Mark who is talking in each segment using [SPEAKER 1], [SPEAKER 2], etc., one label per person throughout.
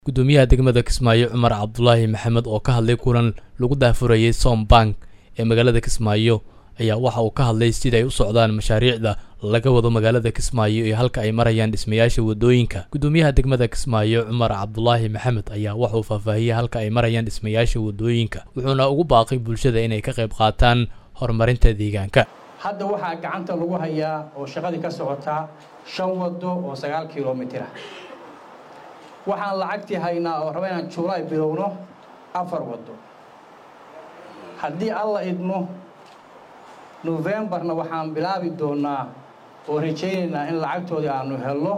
[SPEAKER 1] gudoomiyaha degmada kismaayo cumar cabdulaahi maxamed oo ka hadlay kulan lagu daahfurayay som bank ee magaalada kismaayo ayaa waxa uu ka hadlay sida ay u socdaan mashaariicda laga wado magaalada kismaayo iyo halka ay marayaan dhismayaasha wadooyinka gudoomiyaha degmada kismaayo cumar cabdulaahi maxamed ayaa waxauu faahfaahiyey halka ay marayaan dhismayaasha wadooyinka wuxuuna ugu baaqay bulshada inay ka qayb qaataan horumarinta deegaanka
[SPEAKER 2] hadda waxaa gacanta lagu hayaa oo shaqadii ka socotaa shan wado oo sagaal kilomitir ah waxaan lacagtii haynaa oo raba inaan juulaay bilowno afar wado haddii alla idmo nofembarna waxaan bilaabi doonaa oo rajaynaynaa in lacagtoodii aanu helno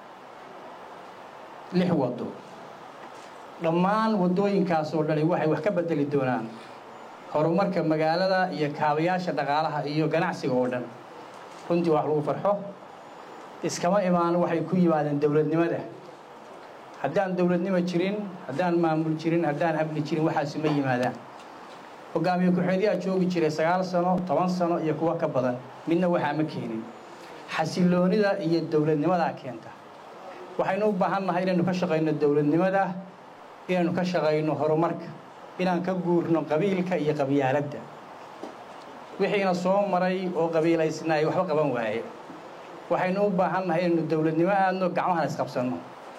[SPEAKER 2] lix wado dhammaan waddooyinkaas oo dhani waxay wax ka bedeli doonaan horumarka magaalada iyo kaabayaasha dhaqaalaha iyo ganacsiga oo dhan runtii wax lagu farxo iskama imaan waxay ku yimaadeen dowladnimada haddaan dowladnimo jirin haddaan maamul jirin haddaan amni jirin waxaasi ma yimaadaan hogaamiye ku-xeedyaa joogi jiray sagaal sano toban sano iyo kuwo ka badan midna waxaa ma keenin xasiloonida iyo dowladnimadaa keenta waxaynu u baahan nahay inaynu ka shaqayno dowladnimada inaynu ka shaqayno horumarka inaan ka guurno qabiilka iyo qabyaaladda wixiina soo maray oo qabiilaysnaay waxba qaban waaye waxaynu u baahan nahay inaynu dowladnimo aadno gacmahana isqabsanno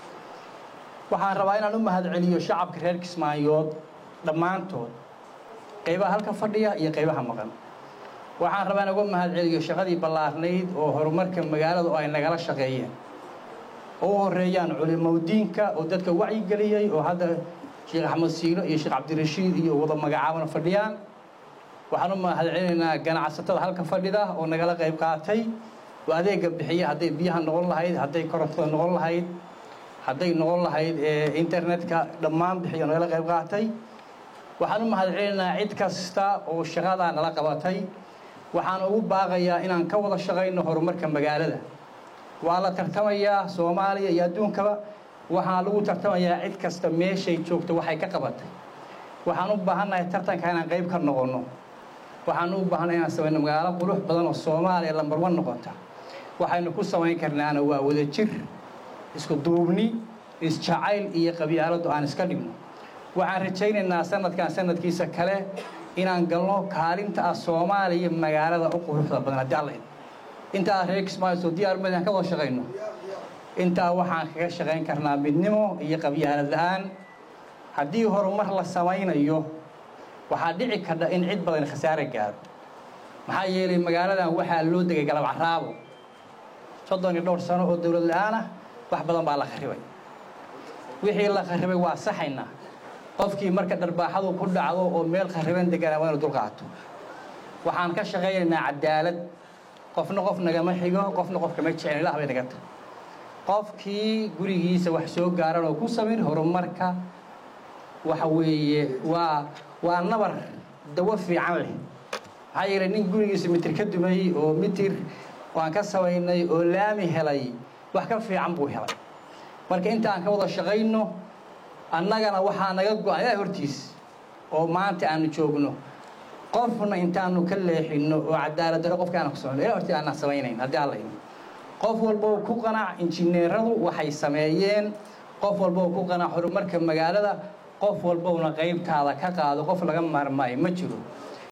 [SPEAKER 2] waxaan rabaa inaan u mahadceliyo shacabka reer kismaayood dhammaantood qaybaha halka fadhiya iyo qaybaha maqan waxaan rabaa in uga mahadceliyo shaqadii ballaarnayd oo horumarka magaalada oo ay nagala shaqeeyeen oo u horeeyaan culimowdiinka oo dadka wacyigeliyey oo hadda sheekh axmed siino iyo sheekh cabdirashiid iyo wada magacaabana fadhiyaan waxaan u mahadcelinaynaa ganacsatada halka fadhida oo nagala qayb qaatay oo adeega bixiya hadday biyaha noqon lahayd hadday korontada noqon lahayd hadday noqon lahayd internetka dhammaan bixiyo nagala qayb qaatay waxaan u mahadcelinaynaa cid kasta oo shaqadaa nala qabatay waxaan ugu baaqayaa inaan ka wada shaqayno horumarka magaalada waa la tartamayaa soomaaliya iyo adduunkaba waxaa lagu tartamayaa cid kasta meeshay joogto waxay ka qabatay waxaan u baahannahay tartanka inaan qayb ka noqonno waxaan u baahannahay inaan samayno magaalo qurux badan oo soomaaliya lambar wan noqota waxaynu ku samayn karnaana waa wadajir isku duubni isjacayl iyo qabyaaladu aan iska dhigno waxaan rajaynaynaa sanadkan sanadkiisa kale inaan galno kaalinta ah soomaaliya magaalada u quruxda badan haddii alla intaa reer kismaayo diyaar ma inaan ka wada shaqayno intaa waxaan kaga shaqayn karnaa midnimo iyo qabyaalad la-aan haddii horumar la samaynayo waxaa dhici kardha in cid badan khasaare gaaro maxaa yeelay magaaladan waxaa loo degay galab caraabo soddon iyo dhowr sano oo dowlad la-aan ah wax badan baa la kharibay wixii la kharibay waa saxaynaa qofkii marka dharbaaxadu ku dhacdo oo meel khariban deganaa waa inu dulqaato waxaan ka shaqaynaynaa cadaalad qofna qof nagama xigo qofna qof kama jecel ilah bay naga tahay qofkii gurigiisa wax soo gaaran oo ku samin horumarka waxa weeye waa waa nabar dawo fiican leh maxaa yeelay nin gurigiisa mitir ka dumay oo mitir waan ka samaynay oo laami helay wax ka fiican buu helay marka intaan ka wada shaqayno annagana waxaa naga go-an ilaa hortiis oo maanta aanu joogno qofna intaanu ka leexinno oo cadaaladaro qofka aana ku socono ilaa hortiis aanaan samaynayn haddii alla ino qof walboo ku qanac injineeradu waxay sameeyeen qof walboo ku qanac horumarka magaalada qof walbowna qaybtaada ka qaado qof laga maarmaayo ma jiro